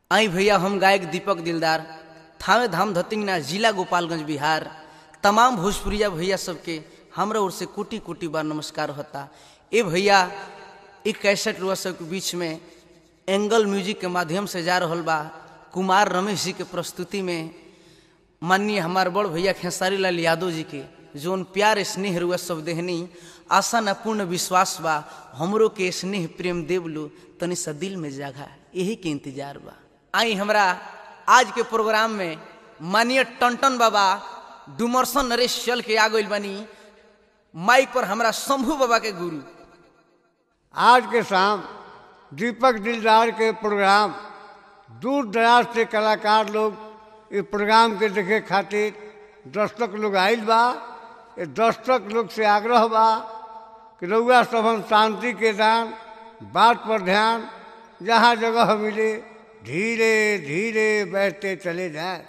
आई भैया हम गायक दीपक दिलदार थावे धाम धतिंगना जिला गोपालगंज बिहार तमाम भोजपुरिया भैया सबके हमरा ओर से कोटि कोटि बार नमस्कार होता ए भैया एक कैसेट रुआ सबके बीच में एंगल म्यूजिक के माध्यम से जा रहल बा कुमार रमेश जी के प्रस्तुति में माननीय हमार बड़ भैया खेसारी लाल यादव जी के जोन प्यार स्नेह रुआ सब देहनी आशा न पूर्ण विश्वास बा हमरो के स्नेह प्रेम देवलू तनि सा दिल में जगह यही के इंतजार बा आई हमरा आज के प्रोग्राम में माननीय टन बाबा डुमरसन नरेश चल के आ गइल बनी माइक पर हमरा शंभू बाबा के गुरु आज के शाम दीपक दिलदार के प्रोग्राम दूर दराज से कलाकार लोग इस प्रोग्राम के देखे खातिर दर्शक लोग आइल बा ये दर्शक लोग से आग्रह बा कि रउआ सबन शांति के दान बात पर ध्यान जहाँ जगह मिले धीरे धीरे बैठते चले जाए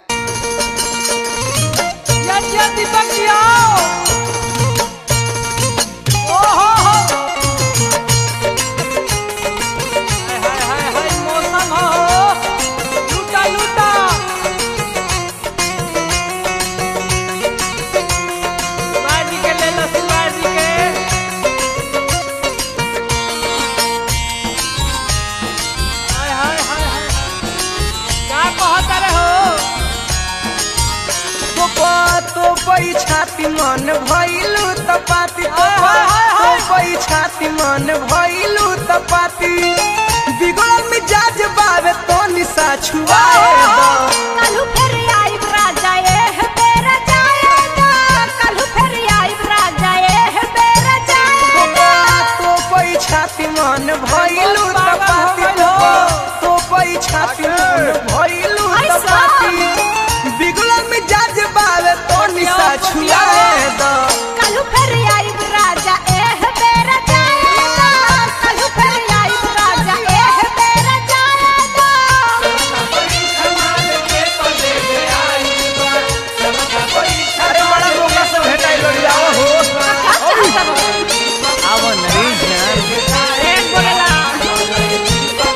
दीपक जी आओ ओहो हो हाय हाय हाय मौसम हो लूटा लूटा शिवाजी के ले लो शिवाजी के हाय हाय हाय हाय क्या कहता रहे हो तो पई छाती मन भइलू त पाती हाय, हाय, हाय, तो हाय। पई छाती मन भइलू त पाती बिगड़ल मिजाज बावे तो निशा छुआए दो कलहु फेर आइब राजा एह बेरा जाएगा कलहु फेर आइब राजा एह बेरा जाएगा तो पई छाती मन भइलू त पागल हो पाती गइल हो। तो पई छाती मन भइलू त ऐसा। पाती बिगड़ल मिजाज बावे तो निशा छुआए दो कलहु फेर आइब राजा एह बेरा जाएगा कलहु फेर आइब राजा एह बेरा जाएगा अरे बड़ा मौका से भेटाइल आओ हो आवो नरेश यार एक बोलेला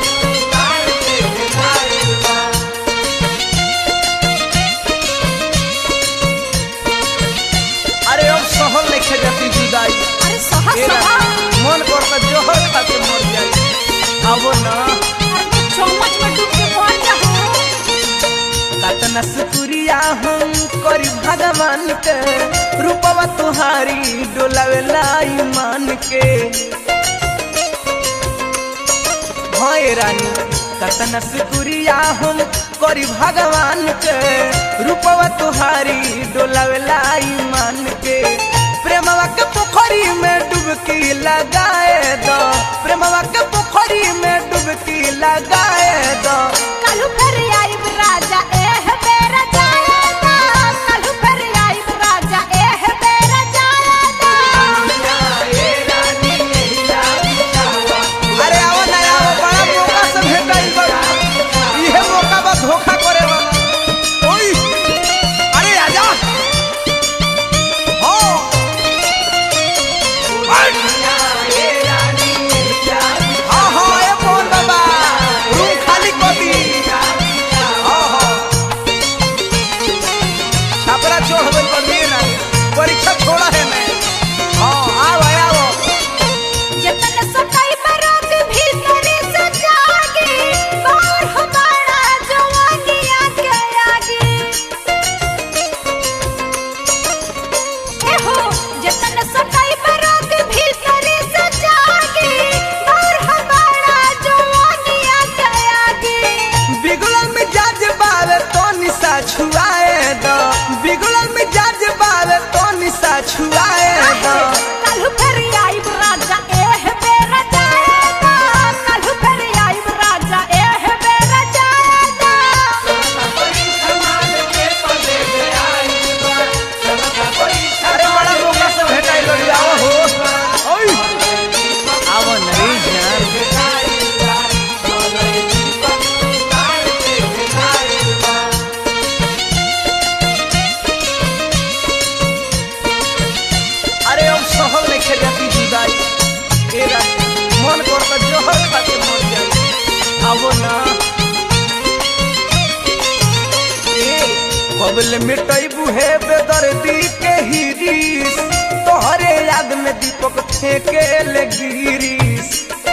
अरे अब सहल लेखे जाती जुदाई अरे सहा ए सहा रानी, मन करता जोहर खा के मर जाए आवो ना अरे चम्मच में डूब के पहुंच जाओ कतना सुकुरिया हम करी भगवान के रूपवा तुहारी डोलावेला ईमान के भय रानी कतना सुकुरिया हम करी भगवान के रूपवा तुहारी डोलावेला ईमान के प्रेमवा के पोखरी में डुबकी लगाए दो प्रेमवा के पोखरी में डुबकी लगाए दो कलहु फेर आइब राजा एह बेरा जाएगा कलहु फेर आइब राजा एह बेरा जाएगा अरे आओ ना आओ बड़ा मौका से भेटाइल बा इहे मौका बा धोखा करे बा ओई अरे आजा हो हाँ हाँ ए मोहन बाबा रूम खाली कबल मिटैबू है बेदर्दी के हिरीस तोहरे याद में दीपक फेंके ले गिरीस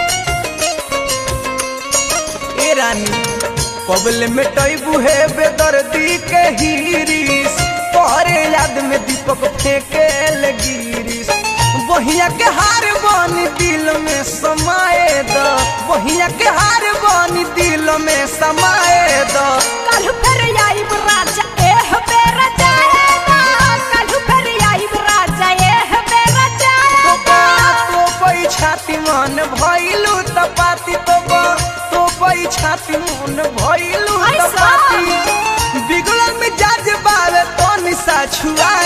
ए रानी कबल मिटैबू है बेदर्दी के हिरीस तोहरे याद में दीपक फेंके ले गिरीस बहिया के हार बनी दिल में समाए द बहिया के हार बनी दिल में समाए द कल फिर आइब राजा एह बेर जाएगा कल फिर आइब राजा एह बेर जाएगा तो पई छाती मन भइलु त पाती तो तो पई छाती मन भइलु त ऐसा? पाती बिगड़ल मिजाज बावे तो निशा छुआ